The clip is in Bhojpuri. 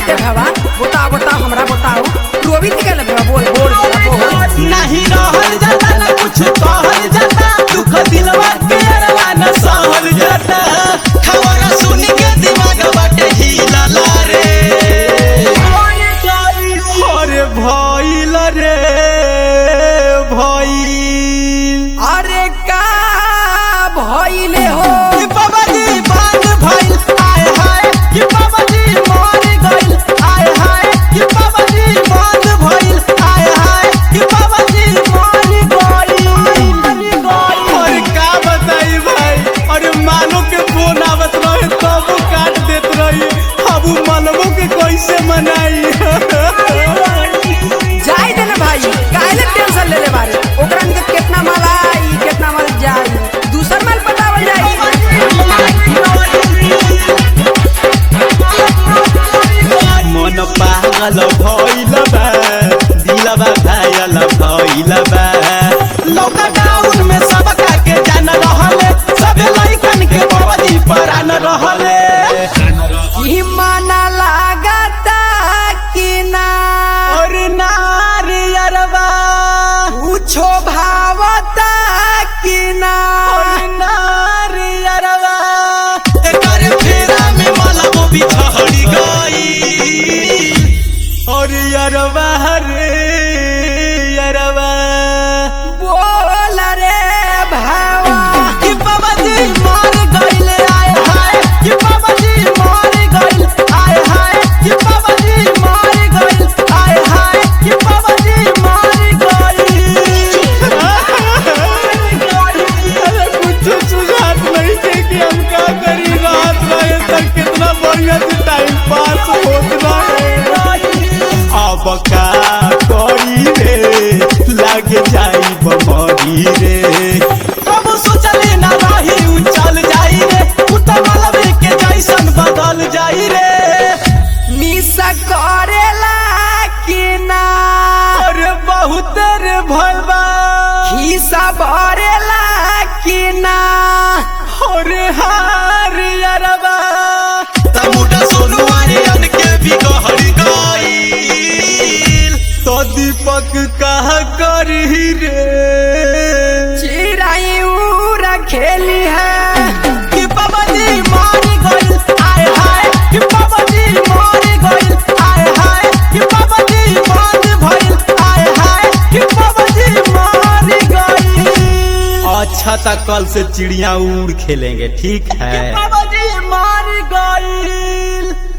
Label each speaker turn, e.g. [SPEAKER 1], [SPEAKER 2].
[SPEAKER 1] दे भवा बताओ बताओ हमरा बताओ रोवी थी कहले भवा बोल बोल बोल
[SPEAKER 2] नहीं रहल जाता ना कुछ कहल जाता दुख दिलवा के अरवा न सहल जाता खबर सुन के दिमाग बाटे हिलला रे अरे भइल रे भइल
[SPEAKER 1] अरे का भइले हो
[SPEAKER 2] कि बाबा जी बात भइल आय हाय कि बाबा जी मर गइल आय हाय कि बाबा जी बात भइल आय हाय कि बाबा जी मर गइल और का बताई भाई अरे मानो के फोन आवत रहे तब काट देत रही अब उ मनमो के कैसे मनाई
[SPEAKER 1] जाई दे ना भाई काहे टेंशन ले ले बारे ओकरा के कितना माल आई कितना माल जाई दूसर माल पटावल जाई
[SPEAKER 2] मन पागल भइल बा दिलबा घायल भइल बा लॉकडाउन में सब के जान रहले सब लइकन के बवदी परान रहले
[SPEAKER 1] ई मना लागता कि ना
[SPEAKER 2] और नारी अरबा
[SPEAKER 1] पूछो भावता कि ना
[SPEAKER 2] और नारी अरबा एकर फेरा में मलबो बिछड़ी गई और अरबा रे अरबा
[SPEAKER 1] बोल रे भावा
[SPEAKER 2] कि बाबा जी मर गइल आय हाय कि बाबा जी मर गइल आय हाय कि बाबा जी मर गइल आय हाय कि बाबा जी मर गइल अरे कुछ सुझात नहीं थे कि हम क्या करी रात रहे तक कितना बढ़िया से टाइम पास होत रहे अब का करी रे लाग जाई बमरी रे कब सोचले ना रही उ चल जाई रे उठा मालवे के जैसन बदल जाई रे
[SPEAKER 1] मिसा करेला कि ना
[SPEAKER 2] अरे बहुत रे भलबा
[SPEAKER 1] खीसा भरेला कि ना
[SPEAKER 2] अरे हार यारबा तमुटा सोनू आर्यन के बिगड़ गईल तो दीपक कहा करी रे
[SPEAKER 1] चिराई उरा खेली है
[SPEAKER 2] कि बाबा जी मार गइल आय हाय कि बाबा जी मार गइल आय हाय कि बाबा जी मार भइल आय हाय कि बाबा जी मार गइल अच्छा तक कल से चिड़िया उड़ खेलेंगे ठीक है बाबा जी मार गइल